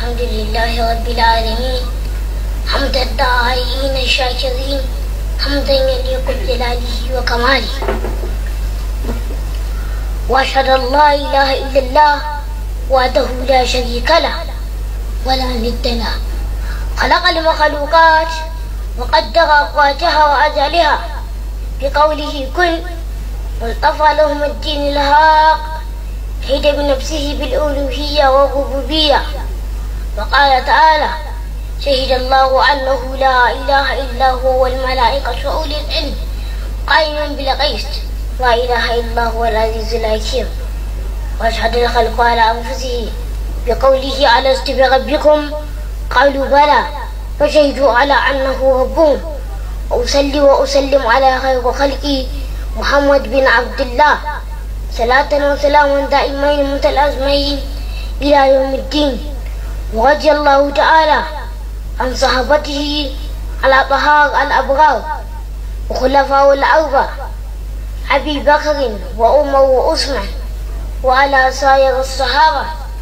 الحمد لله رب العالمين حمد الداعين الشاكرين حمدا يليق بجلاله وكماله واشهد ان لا اله الا الله وحده لا شريك له ولا ند له خلق المخلوقات وقدر اقواتها واجالها بقوله كن واصطفى لهم الدين الهاق حيد بنفسه بالالوهيه والربوبيه وقال تعالى شهد الله انه لا اله الا هو والملائكه واولي العلم قائما بالقسط لا اله الا هو العزيز الحكيم واشهد الخلق على انفسه بقوله الست بربكم قالوا بلى فشهدوا على انه ربهم واصلي واسلم على خير خلقي محمد بن عبد الله صلاة وسلاما دائمين متلازمين إلى يوم الدين ورضي الله تعالى عن صحابته على طهار الأبرار وخلفاء الأربع أبي بكر وعمر وعثمان وعلى سائر الصحابة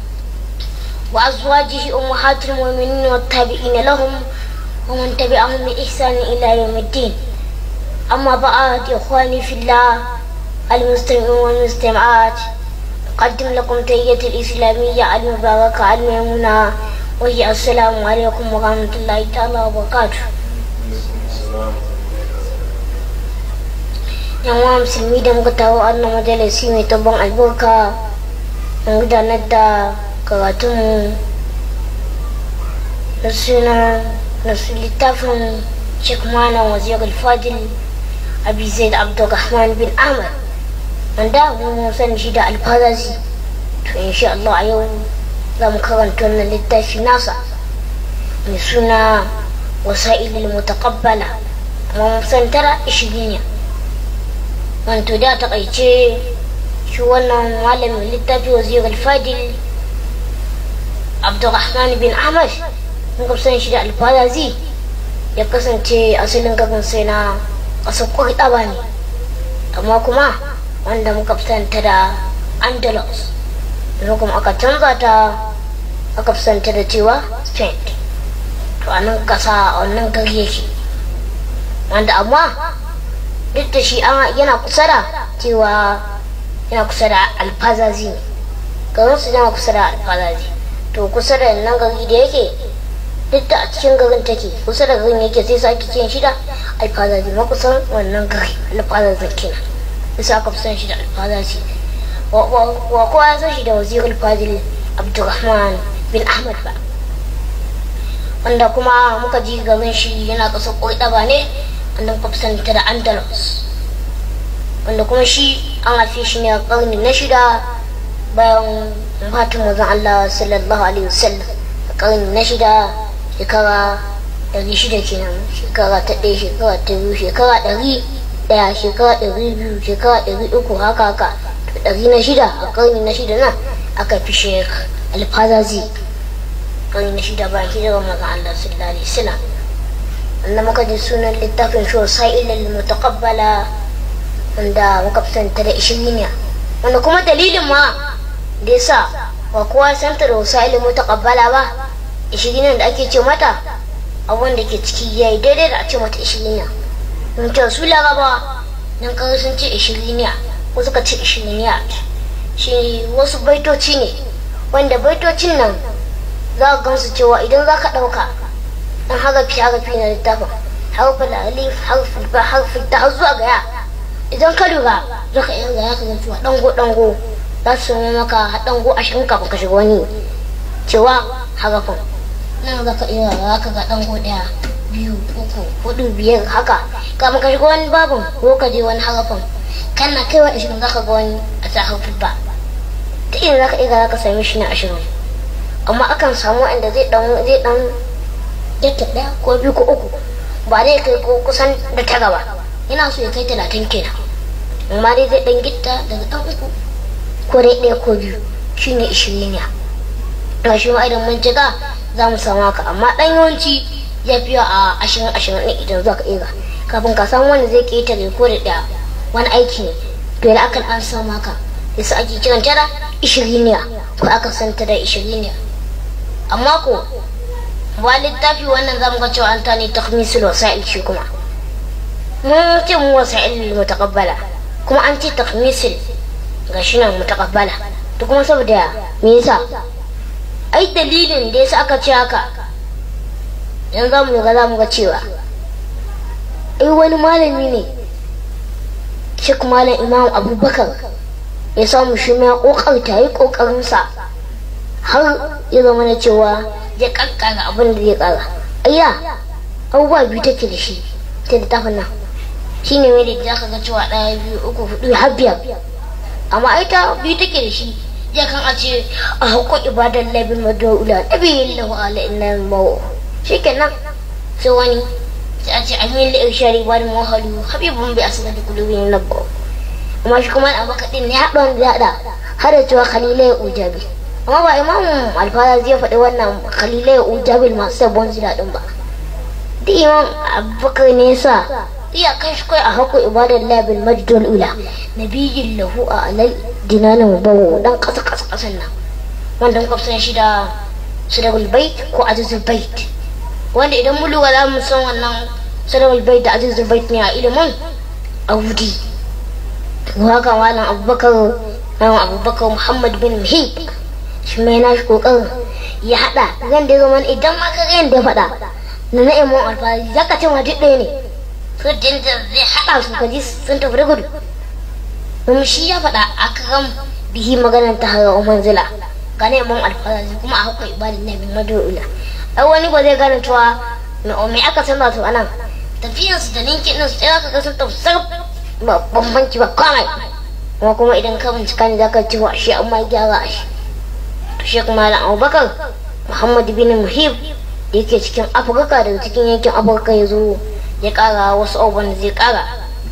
وأزواجه أمهات المؤمنين والتابعين لهم ومن تبعهم بإحسان إلى يوم الدين أما بعد إخواني في الله المستمعون والمستمعات أقدم لكم تحية الإسلامية المباركة الميمونة وهي السلام عليكم ورحمة الله تعالى وبركاته yan musulmi da muka tawo annan majalisi mai tabban albarka mun gudanar da karatunmu na suna na littafin sheikh malam wazir al-fadil abi zaid abdurrahman bin ahmad wanda mun sani shi da alfazazi to insha Allah a yau za mu karanta wannan littafi nasa mai suna wasa'ilil mutaqabbala amma mun san tara ishirin ne wanto da takaice shi wannan malamin littafi wazir al-fadil abdurrahman bin ahmad mun san shi da alfazazi ya kasance asalin gaban sai na ƙasar kurɗaba ne amma kuma wanda muka fitanta da andalus yanzu kuma aka canza ta aka fitanta da cewa spain to a nan ƙasa a wannan gari yake wanda amma duk da shi yana kusa da cewa yana kusa da alfazazi ne garin su yana kusa da alfazazi to kusa da nan gari da yake duk da a cikin garin take kusa da garin yake sai sake cin shida alfazazi ma kusan wannan gari alfazazin kenan bisa aka fi san shi da alfazazi wa kowa ya san shi da wazir alfazil abdurrahman bin ahmad ba wanda kuma muka ji garin shi yana ƙasar ƙoƙa ne wanda muka fi san ta da andalus wanda kuma shi an haife shi ne a ƙarni na shida bayan fatin mazan allah sallallahu alaihi wasallam a ƙarni na shida shekara ɗari shida kenan shekara ta ɗaya shekara ta biyu shekara ɗari ɗaya shekara ɗari biyu shekara ɗari uku haka haka to ɗari na shida a ƙarni na shida nan aka fi shek alfazazi ƙarni na shida bayan hijirar mazan Allah sallallahu alaihi wasallam wanda muka ji sunan littafin shi sa'ilal mutaqabbala wanda muka fitanta da ishiriniya wanda kuma dalilin ma da yasa ba kowa santa da wasa'ilal mutaqabbala ba ishirin da ake ce mata abun da ke ciki ya yi daidai da a ce mata ishiriniya don cewa su laraba nan kawai sun ce ishiriniya ko suka ce ishiriniya shi wasu baitoci ne wanda baitocin nan za ka gamsu cewa idan za ka ɗauka dan harafi harafi na littafin harfin alif harfin ba harfin ta zuwa ga ya idan ka lura za ka iya ga ya ka cewa dango dango za su maka dango ashirin kafin ka shiga wani cewa harafin nan za ka iya za ka ga ɗango ɗaya biyu uku hudu biyar haka kama ka shiga wani babin ko ka je wani harafin kana kai wa ashirin za ka ga wani a sa harfi ba ta iya za ka iya za ka sami shi na ashirin amma akan samu wanda zai dan zai dan yake ɗaya ko biyu ko uku ba zai kai ko kusan da tara ba yana so ya kai talatin kenan amma dai zai dan gitta daga ɗan uku ko dai ɗaya ko biyu shine ishirin ya ga shi ma idan mun jiga za mu samu haka amma dan yawanci ya fi a ashirin ashirin ne idan za ka iya kafin ka samu wanda zai ƙetare ko da ɗaya wani aiki ne to yana akan an samu haka yasa ake kiran tara ishiriniya ko aka san ta da ishiriniya amma ko ba littafi wannan zamu ga cewa an ta ne takhmisul wasa'il shi kuma mun ce mu wasa'il mutaqabbala kuma an ce takhmisul ga shi nan mutaqabbala to kuma saboda me yasa ai dalilin da yasa aka ce haka yanzu zamu ga zamu ga cewa ai wani malami ne shi malam imam abubakar ya samu shi ma kokarta yi kokarinsa har ya zama na cewa ya kakkara abin da zai kara ayya abubuwa biyu take da shi ta da tafin nan shi ne mai da za ka ga cewa ɗaya biyu uku hudu har biyar amma ita biyu take da shi ya kan a ce a hauko ibadan labin madoula nabi lahu ala inna mawo shi kenan sai wani sai a ce amin da irshari ba da mahalu habibun bai asali da kulubin nabba amma shi kuma a baka din ne haɗon da haɗa har da cewa khalilai ujabi amma ba imamu alfara zai faɗi wannan khalilai ujabil masu sabon zira ɗin ba duk imam abubakar ne sa iya kai shi kai a hako ibadar labil majdul ula nabiyyin lahu a alal dinanin bawo dan ƙasa ƙasa ƙasan nan wanda muka san shi da sadaqul bait ko azizul bait wanda idan mu lura za mu san wannan sadaqul bait da azizul bait ne a ilimin audi haka malam abubakar malam abubakar muhammad bin muhib shi mai na shi kokarin ya hada zan da zama idan ma ka yadda ya faɗa na na imam alfahari za ka ce ma duk ɗaya ne su dinta zai hada su ka ji sun tafi da gudu domin shi ya faɗa a kan bihi maganar ta hara umar zila ga na imam alfahari kuma a hukun ibadin na bin madu'ula ai wani ba zai gane cewa me aka san to anan tafiyansu da ninkin ɗinsu sai za ka ga sun tafi ba bambanci ba kawai kuma kuma idan ka bincika ne zaka ci wa shi amma gyara a shi to shi kuma da abubakar muhammad bin muhib da yake cikin afirka daga cikin yankin afirka ya zo ya kara wasu abubuwan da zai kara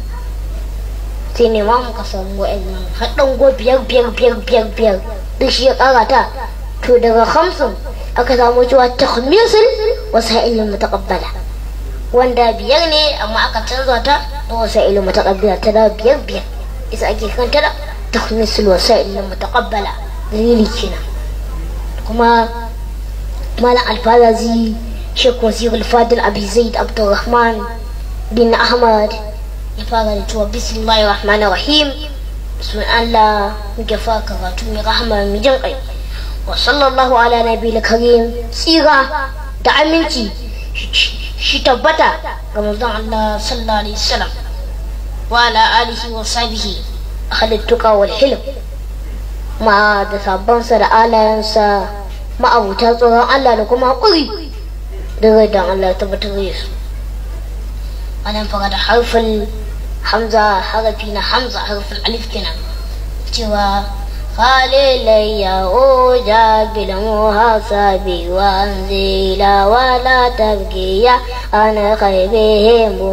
sai ne ma muka samu wa'annan haɗin go biyar biyar biyar biyar biyar duk shi ya kara ta to daga hamsin aka samu cewa takhmisul wasu ilmin mutaqabbala wanda biyar ne amma aka canza ta da wasa'il mutaqabbala ta da biyar biyar isa ake kanta da takhmisul wasa'il mutaqabbala dalili kenan kuma malam alfazazi shek wasir al-fadil abi zaid abdurrahman bin ahmad ya fara da cewa bismillahir rahmanir rahim sun Allah muke fara karatu mai rahama mai jin kai wa sallallahu ala nabiyil karim tsira da aminci shi tabbata ga manzon Allah sallallahu alaihi wasallam wa ala alihi wa sahbihi halittuka wal hilm ma da sabbansa da alayansa ma'abuta tsoron Allah da kuma hakuri daga dan Allah tabbatar da su wannan fara da harfin hamza harafi na hamza harfin alif kenan cewa خالي أوجا بالمحاسب وانزيلا ولا تبكي أنا خيبه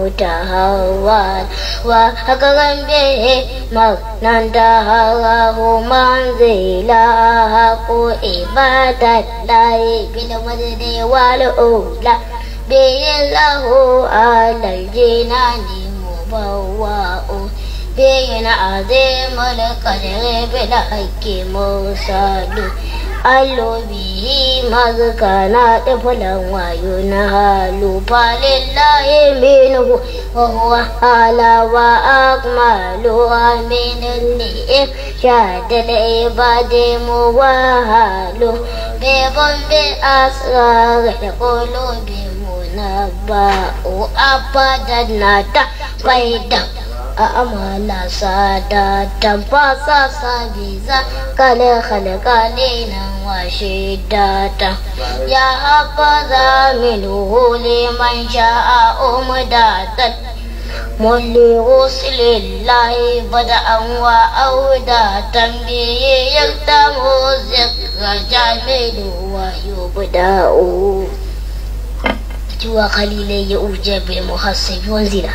متهوال وحكرا به مغنى دهره منزيلا حق إبادة الله بالمجد والأولى به له على الجنان مبوأ بين عظيم القدر بالحق مرسل ألو به مذكنا طفلا وينهال فلله منه وهو على وأكمل من الإرشاد العباد موهل بضم أسرار القلوب منبأ أبدا نتفيدا amala sadatan fasa sabiza kale kale kale nan washe data ya hafaza minhu liman sha'a umdatan mulli rusilillahi bada'an wa audatan biyi yaktamu zikra jamilu wa yubda'u cewa kalilai ya uje bil muhassabi wanzila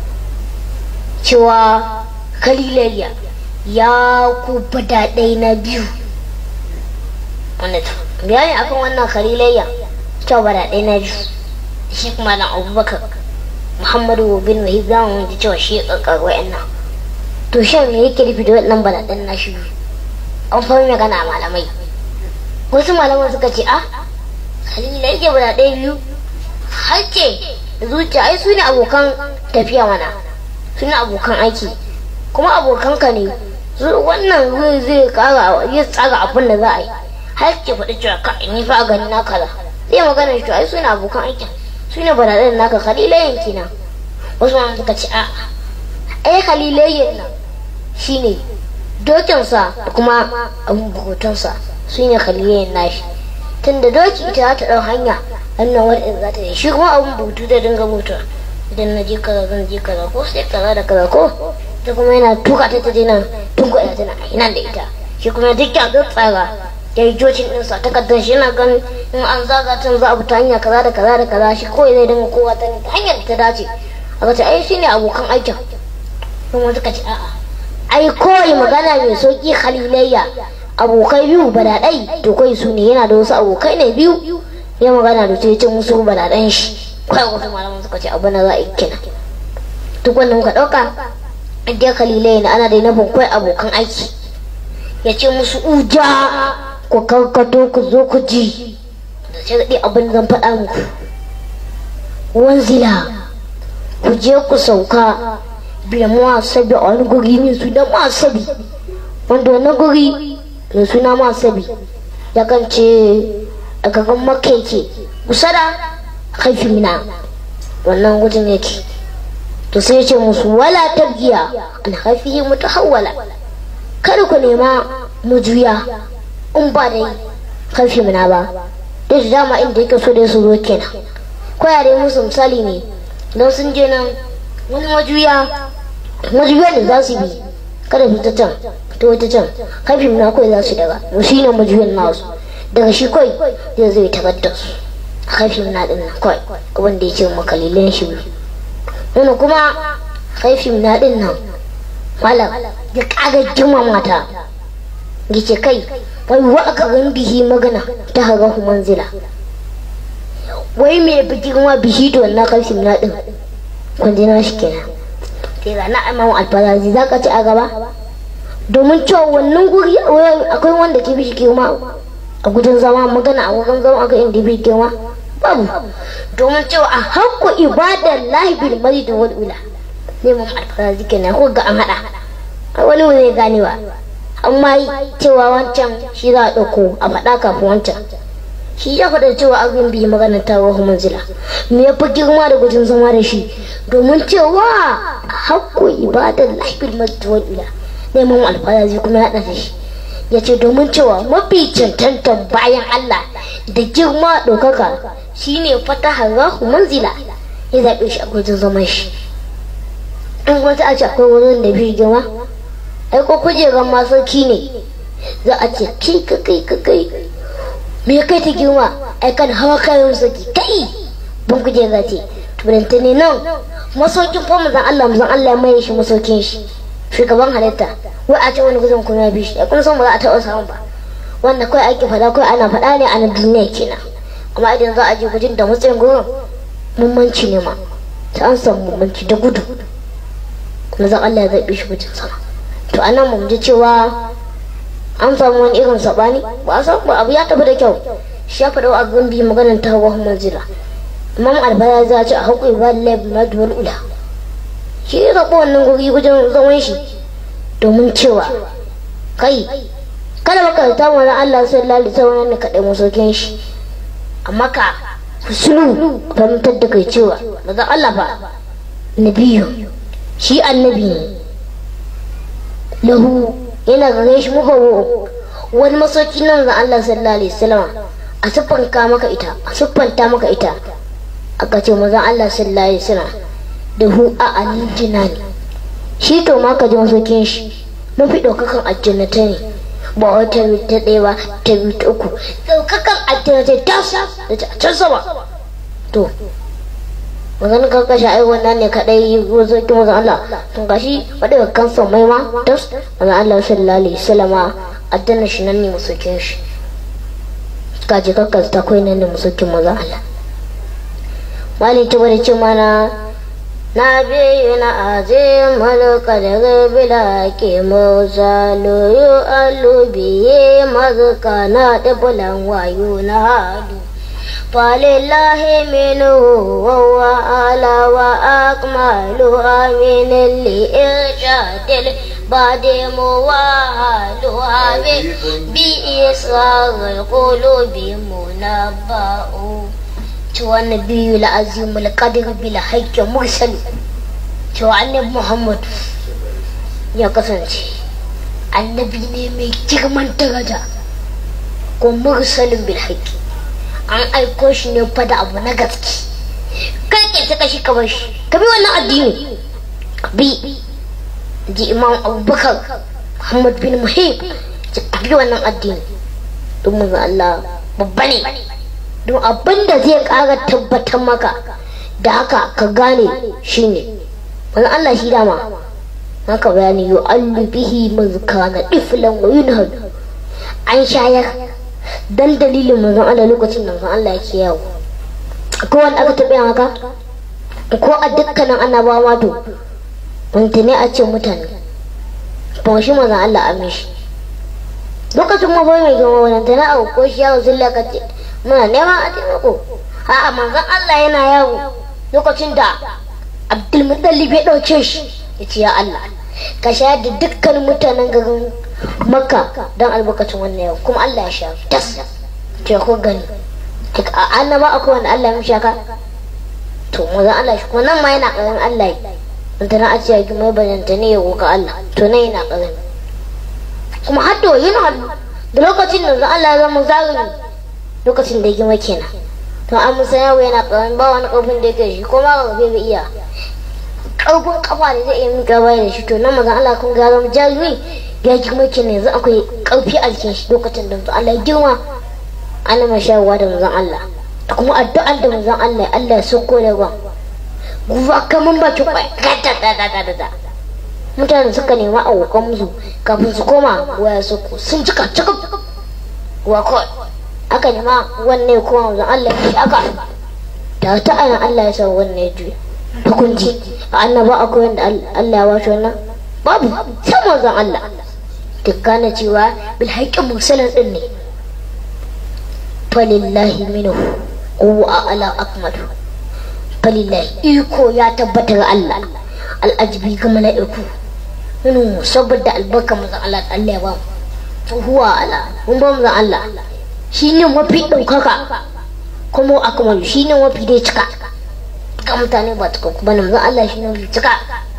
cewa kalilayya ya ku daɗai na biyu bayani akan wannan kalilayya cewa daɗai na biyu shi kuma na abubakar muhammadu bin wahib za mu ji cewa shi ya ƙaƙƙar wa'annan to shan me yake nufi da waɗannan balaɗan na shi an fahimci magana a malamai wasu malaman suka ce a khalilai ke bada ɗaya biyu harce da zuciya ai su ne abokan tafiya mana su ne abokan aiki kuma abokanka ne wannan zai zai kara ya tsara abin da za a yi har ke faɗi cewa ka ni fa gani na kaza zai magana shi ai su ne abokan aikin su ne badaɗin naka khalilayen kenan wasu ma suka ce a ai khalilayen nan shine dokinsa da kuma abin bukutunsa su ne khalilayen nashi tunda doki ita za ta ɗau hanya hannun wadda za ta yi shi kuma abin butu da dinga mutuwa idan na je kaza zan je kaza ko sai kaza da kaza ko ta kuma yana tuka ta ta nan tun kuɗa tana nan da ita shi kuma duk ya zo tsara ya yi jocin ɗinsa takardar shi yana ganin in an zaga can za a bi ta hanya kaza da kaza da kaza shi kawai zai dinga kowa ta hanyar da ta dace aka ce ai shine abokan aikin kuma suka ce a'a ai kawai magana mai sauki khalilayya abokai biyu badaɗai to kai su ne yana da wasu abokai ne biyu ya magana da ce musu badaɗan shi kai wasu malaman suka ce abin da za a yi kenan duk wanda muka ɗauka dai kalilai na ana da nufin kwai abokan aiki ya ce musu uja ku karkato ku zo ku ji da sai daɗi abin zan faɗa muku wanzila ku je ku sauka biya mawasabi a wani guri mai suna mawasabi wanda wani guri mai suna mawasabi ya kan ce a gagan makaike kusa da haifi mina wannan gudun yake to sai ce musu wala tabgiya an haifi mutu hawala kada ku nema mujuya in ba da haifi mina ba da su dama inda yake so da su zo kenan koya dai musu misali ne don sun je nan wani majuya majuya da za su bi kada su ta can ta wata can haifi mina kawai za su daga to shi ne majuyan nasu daga shi kawai zai zai tagar da su haifi mina din nan kawai abin da ya ce makalilin shi wani kuma haifin na din nan malam ya kaga jima mata ya ce kai wai wa aka gan bihi magana ta haga manzila wai me bi girma bihi da wannan haifin na din kwanji na shi kenan sai ga na imamu alfarazi za ka ci a gaba domin cewa wannan guri akwai wanda ke bishi girma a gudun zama magana a wurin zama aka inda bi girma babu domin cewa a hakku ibadar lahi bil mari da wal ula neman alfarazi kenan ko ga an hada wani wani gane ba amma cewa wancan shi za a ɗauko a faɗa kafin wancan shi ya faɗa cewa abin bi magana ta wahu manzila me ya fi girma da gudun zama da shi domin cewa hakku ibadar lahi bil mari da wal ula neman alfarazi kuma ya ɗafe shi ya ce domin cewa mafi cancantan bayan Allah da girma ɗaukaka shine fataha rahu manzila ya zaɓe shi a gwajin zaman shi in wata a ce akwai wurin da biyu girma ai ko kujerar masauki ne za a ce kai ka kai ka kai me kai ta girma ai kan hawa kayan saki kai ban kujera ce turanta ne nan masaukin fa mazan Allah mazan Allah ya maye shi masaukin shi shugaban halitta wai a ce wani gudun kuma ya bi shi kun san ba za a taɓa samun ba wanda kawai ake faɗa kawai ana faɗa ne a na duniya kenan amma idan za a je gudun da matsayin gurin mummanci ne ma ta an samu mummanci da gudu mazan Allah ya zaɓe shi gudun sama to anan mun ji cewa an samu wani irin saɓani ba a samu abu ya tafi da kyau shi ya faɗa a gambi maganar ta hawa manzila imam albaya za ce a haƙuri ba da laifin na duwar ula shi ya zaɓi wannan guri wajen zaman shi domin cewa kai kada makaranta wani Allah sallallahu alaihi wasallam ne kaɗai masaukin shi amma ka sulu fahimtar da kai cewa daga Allah fa nabiyu shi annabi ne lahu yana gare shi mubawo wani masauki nan ga Allah sallallahu alaihi wasallam a siffanta maka ita a siffanta maka ita aka ce mazan Allah sallallahu alaihi wasallam da hu a alijina ne shi to ma ka ji masaukin shi mafi ɗaukakan aljannata ne ba wata biyu ta ɗaya ba ta biyu ta uku ɗaukakan aljannata ta sa da ta can sama to magana kan kashe ai wannan ne kadai masaukin mazan Allah tun gashi wadda kan mai ma tas mazan Allah sallallahu alaihi wasallama aljanna shi nan ne masaukin shi kaji kakkas ta kai nan ne masaukin mazan Allah mali ta bada ce mana na biyu na azim malaka daga bila ke mauza loyo alubiye mazuka na da bulan wayo na hadu فلله منه وهو أعلى وأكملها من الإرشاد البعد موالها بإسرار القلوب منبأ cewa nabiyu la'azim al-qadir bil haqqi mursal cewa annabi muhammad ya kasance annabi ne mai girman daraja ko mursalin bil haqqi an aiko shi ne fa da abu na gaske kai ke ta kashi ka shi ka bi wannan addini bi ji imam abubakar muhammad bin muhib ka bi wannan addini don mu Allah babba ne don abin da zai kara tabbatar maka da haka ka gane shine wani Allah shi dama haka bayani yu allu bihi mazkana iflan wa yunhad an shayar dan dalilin manzon Allah lokacin da manzon Allah yake yawo ko wanda aka taɓa haka ko a dukkanin annabawa to wanda ne a ce mutane ba shi manzon Allah a mishi lokacin mabai mai gama wadanda na abu ko shi yawo zulla ka ce muna neman a taimako a'a manzon Allah yana yawo lokacin da Abdulmutallib ya ɗauke shi ya ce ya Allah ka shayar da dukkan mutanen garin Makka don albarkacin wannan yau kuma Allah ya sha tas ce ko gani a annaba akwai wanda Allah ya mishi haka to manzon Allah shi kuma nan ma yana ƙarin Allah yi na a ce ya gima bayanta ne ya roƙa Allah to nan yana ƙarin kuma har da yin hannu da lokacin da Allah ya zama zalimi lokacin da ya gima kenan to an musa yawo yana ƙaramin ba wani ƙarfin da yake shi ko ma ga bai iya ƙarfin kafa da zai iya miƙa baya da shi to nan mazan Allah kun ga zama jarumi ya girma kenan yanzu akwai ƙarfi a jikin shi lokacin da mazan Allah ya girma ana mai shayarwa da mazan Allah da kuma addu'ar da mazan Allah Allah ya sauko da ruwan guba kaman bakin kwai da mutane suka nema a wukan musu kafin su koma waya suku sun cika cika wa kawai aka nema wannan kuma wanzan Allah ya aka da ta ana Allah ya sa wannan ya juya hukunci a annaba akwai wanda Allah ya washe wannan babu sai wanzan Allah dukkana cewa bil haƙƙin mursalin din ne falillahi minhu huwa ala akmalu falillahi iko ya tabbatar Allah al'ajibi ga mala'iku minu saboda albarka mazan Allah Allah ya ba mu huwa ala mun ba mu Allah shi ne mafi ɗaukaka kuma akamalu shi ne mafi dai cika ga mutane ba tuka kuma na mazan Allah shi ne mafi cika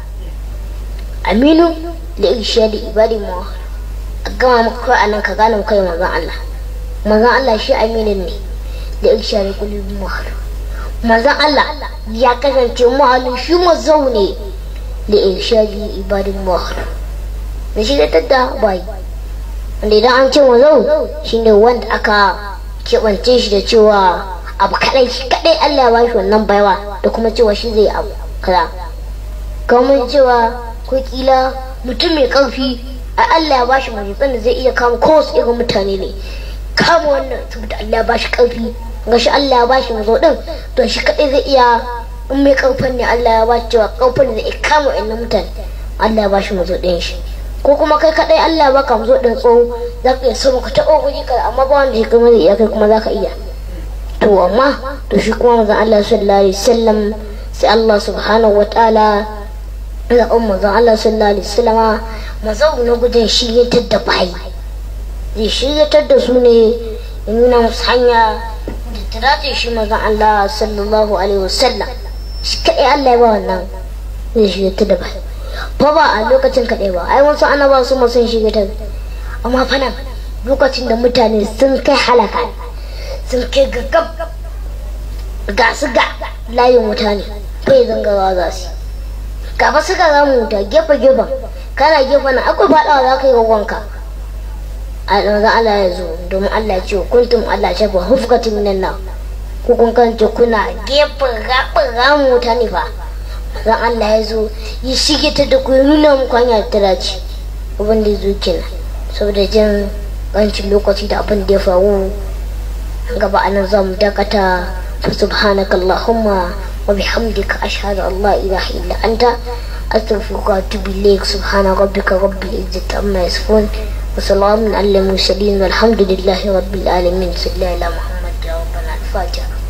aminu da irishiya da ibadi mu a gama maka kai anan ka gane kai mazan Allah mazan Allah shi aminin ne da irishiya da kulubi mu mazan Allah ya kasance muhalin shi mazau ne da irishiya da ibadi mu da shi da tadda bai wanda idan an ce mazau shine wanda aka keɓance shi da cewa abu kaɗai shi kaɗai Allah ya bashi wannan baiwa da kuma cewa shi zai abu kaza kamar cewa ko kila mutum mai ƙarfi a Allah ya bashi majitsan da zai iya kama kowace irin mutane ne kama wannan saboda Allah ya bashi ƙarfi ga shi Allah ya bashi mazo ɗin to shi kaɗai zai iya in mai ƙarfin ne Allah ya bashi cewa ƙarfin da zai kama wannan mutane Allah ya bashi mazo ɗin shi ko kuma kai kadai Allah ba ka zo din tsoho za ka iya sama ka taɓa guri ka amma ba wanda ya kai zai iya kai kuma za ka iya to amma to shi kuma manzon Allah sallallahu alaihi wasallam sai Allah subhanahu wa ta'ala da umma manzon Allah sallallahu alaihi wasallam mazau na gudun shiryatar da bayi zai shiryatar da su ne ya nuna musu hanya da ta dace shi manzon Allah sallallahu alaihi wasallam shi kadai Allah ya ba wannan zai shiryatar da bayi fa ba a lokacin kaɗai ba ai wasu annaba su ma sun shiga ta amma fa nan lokacin da mutane sun kai halaka sun kai gaggab ga su ga layin wuta ne bai zangawa za su ga fa suka zamu wuta gefe gefen kana gefe na akwai faɗawa za ka yi gwagwanka a ɗanzu Allah ya zo domin Allah ya ce kuntum Allah shafa hufkatin minan nan ku kun kance kuna gefen gaɓin ramu wuta ne fa ran Allah ya zo ya shige ta da ku nuna muku hanya ta dace abin da ya zo kenan saboda jin ƙancin lokaci da abin da ya faru gaba anan za mu dakata fa subhanaka allahumma wa bihamdika ashhadu an la ilaha illa anta astaghfiruka wa atubu ilayk subhana rabbika rabbil izzati amma yasifun wa salamun alal mursalin walhamdulillahi rabbil alamin sallallahu ala muhammad ya rabbana al-fatiha